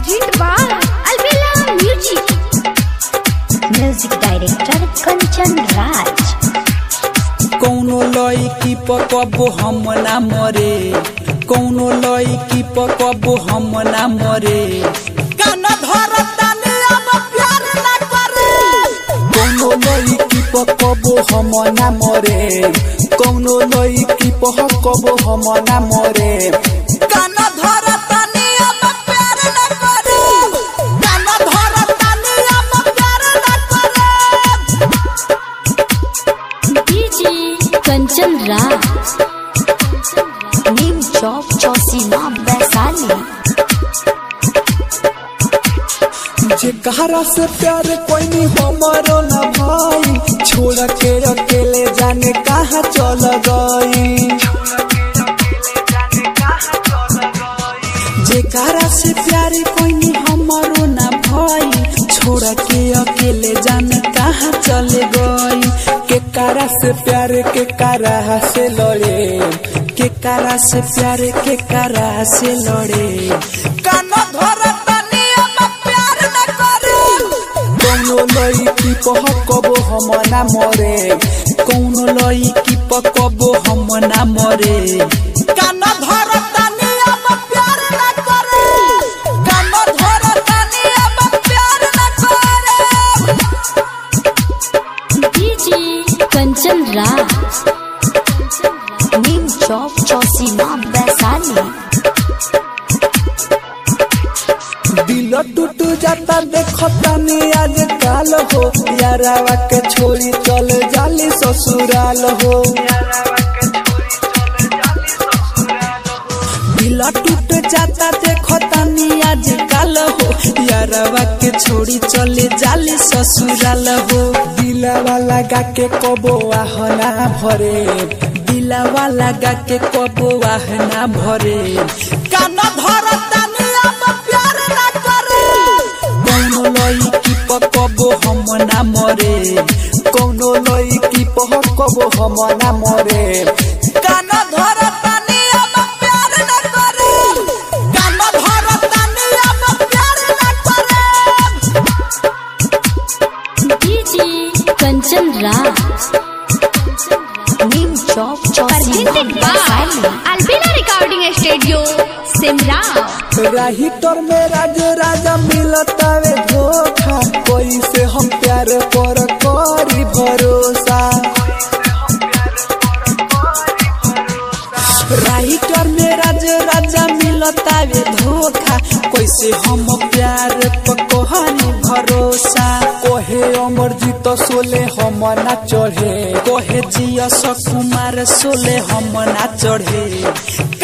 Presented by Alvela Music. Music Director Kanchan Raj. कौनो लड़की पकबो हम ना मरे कौनो लड़की पकबो हम ना मरे काना धरतानी अब प्यार ना करे कौनो लड़की पकबो हम ना मरे कौनो लड़की पकबो हम ना मरे काना धरतानी अब प्यार ना करे काना धरतानी अब प्यार ना करे DJ Kanchan Raj. Neem Chowk Chausima Vaisali. जे कहरा से प्यार कोई नहीं हमारो ना भाई छोड़ के अकेले जाने कहाँ चल गई जे कहरा से प्यार कोई नहीं हमारो ना भाई छोड़ के अकेले जाने कहाँ चले गई के कारा से प्यार के कारा से लड़े के कारा से प्यार के कारा से लड़े काना धरतानी अब प्यार ना करे कौनो लड़की पकबो हम ना मरे कौनो लड़की पकबो हम ना मरे काना धरतानी अब प्यार ना करे काना धरतानी अब प्यार ना करे DJ Kanchan Raj. Neem Chowk Chausima Vaisali. दिल टूट जाता देखता नहीं आज काल हो यारावा के छोड़ी चल जाली ससुराल हो दिल टूट जाता देखता नहीं आज काल हो यारावा के छोड़ी चले जाली ससुराल हो दिलावा लगा के कबो आहना भरे दिलावा लगा के कबो आहना भरे काना धरतानी अब प्यार ना करे कौनो लड़की पकबो हम ना मरे कौनो लड़की पकबो हम ना मरे काना धरतानी अब प्यार ना करे काना धरतानी अब प्यार ना करे DJ Kanchan Raj. Neem Chowk Chausima Presented by Vaisali. Alvela Recording Studio, Simra. राहिटर में राज राजा मिलता वे धोखा कोई से हम प्यार पर करी भरोसा राइटर में राज राजा मिलता वे धोखा कैसे हम प्यार पर कहनी भरोसा कोहे अमरजीत सोले हम ना चढ़े कोहे जिया कुमार सोले हम ना चढ़े